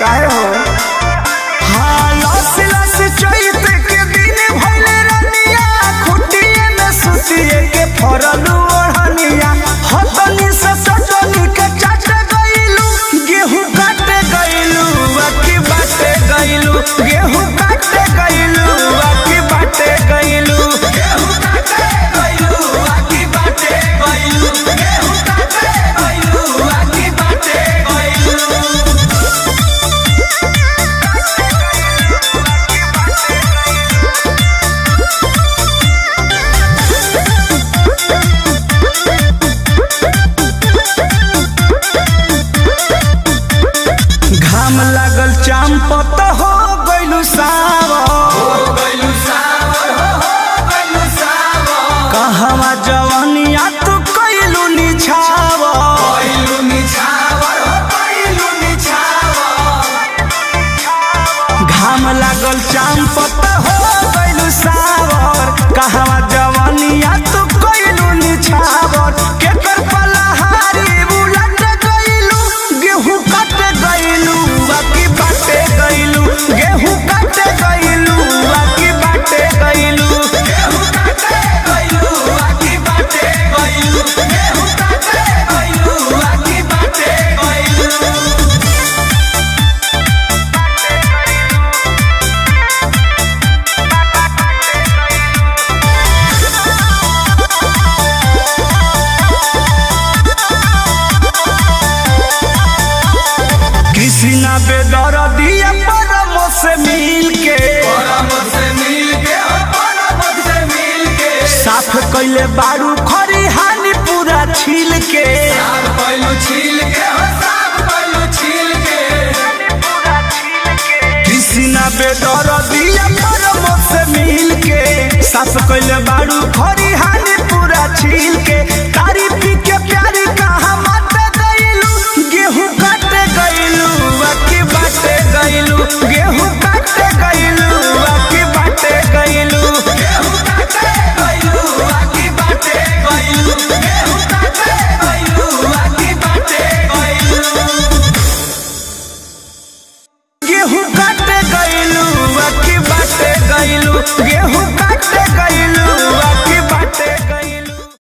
काहे हो हाँ लस लस चैत के दिन भइले रनिया खुटिए में सुतिए के फरल ओढ़निया हतनी से सटनी के चाट गइलू गेहूं काटे गइलू अकी बाटे गइलू गेहूं काटे गइलू अकी बाटे गइलू गेहूं काटे गइलू अकी बाटे गइलू गेहूं काटे गइलू अकी बाटे गइलू घाम लागल चांपत हो गइलू सावर कहवा जवनिया तू कइलू निछावर घाम लागल चांपत हो गइलू सावर कहवा जवनिया तू कइलू निछावर केकर पलहारी उलट गइलू गेहूं काट गइलू बाकी बाटे गइलू गेहूं काट गइलू बाकी बाटे गइलू गेहूं काटे गइलू बाकी बाटे गइलू गेहूं काटे गइलू बाकी बाटे गइलू कृष्णा बेदर दिया परम से मिल के साफ कैले बारू खरी हानि पूरा छील के कृष्णा बेदर दिया परम से मिल के साफ कैले बारू खरी हानि पूरा छील के